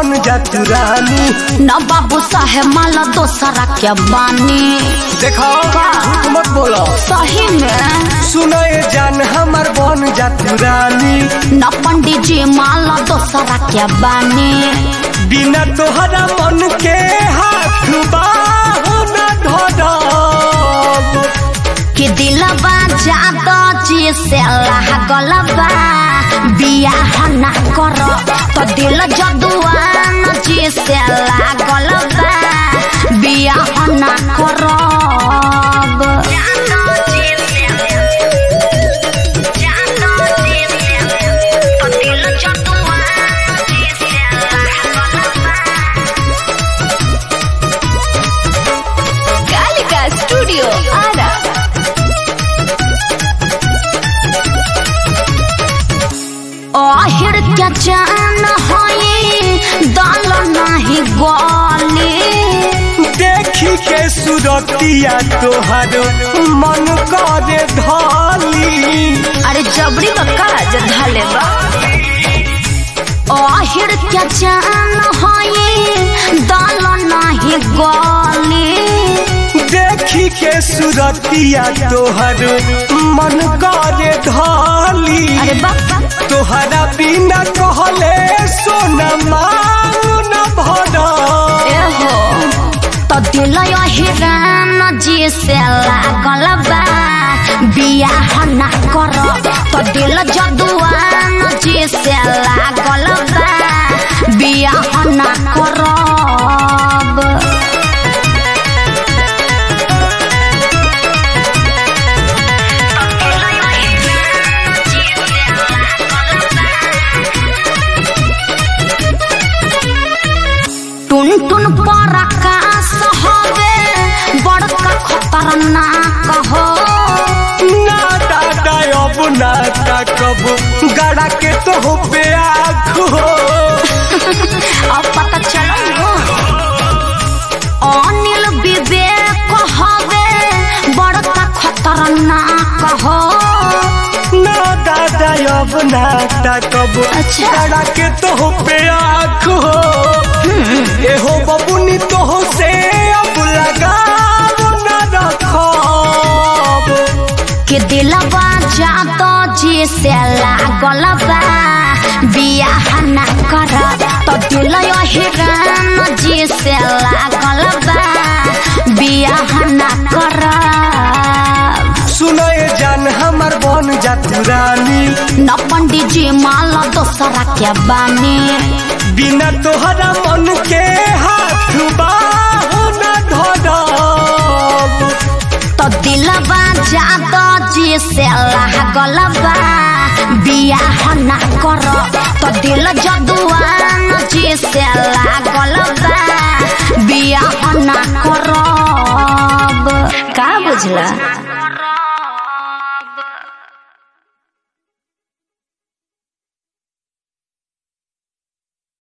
बन जा तू रानी न बाबू साहेब माला दोसरा के बानी देखो झूठ मत बोलो सही में सुनो ये जान हमर बन जा तू रानी न पंडित जी माला दोसरा के बानी बिना तोहरा मन के हाथ बाहु न धरब कि दिलबा जादो जी से लागल बा बियाह ना कर तो दिल जदुआन जी से लागल बा बियाह ना करब कालिका स्टूडियो आरा अहिर के जान होई दल नाही गली देखी के सुरतिया तोहर मन करे धाली अरे जबरी बक्का जधाले बा अहिर के जान होई दल नाही गली देखी के सुरतिया तोहर मन करे धाली अरे बक्का तोहरा बिना कहले सोना मांग न भरा एहो तो दिल हिरान जी से लागल बा बियाह ना कर तो दिल जदुआन जी से लागल बा बियाह ना करब टुन टुन पर आकाश हवे बड़का खतरनाक हो ना दादा अब ना ताकब गड़ा के तो हो पे आँख हो अब पता चलो अनिल विवेक हवे बड़का खतरनाक हो ना दादा अब ना ताकब अच्छा। गड़ा के तो हो पे आँख हो एहो बबुनी तो हो से अब लगाव ना रखब के दिलबा जादो जी से लागल बा बियाह ना कर तो दिल हिरान जी से लागल बा बियाह ना कर सुनो ये जान हमर बन जा तू रानी न पंडित जी माला दोसरा के बानी बिना तोहरा मन के हाथ बाहु न धरब तो दिलबा जादो जी से लागल बा बियाह ना कर तो दिल जदुआन जी से लागल बा बियाह ना करब का बुझला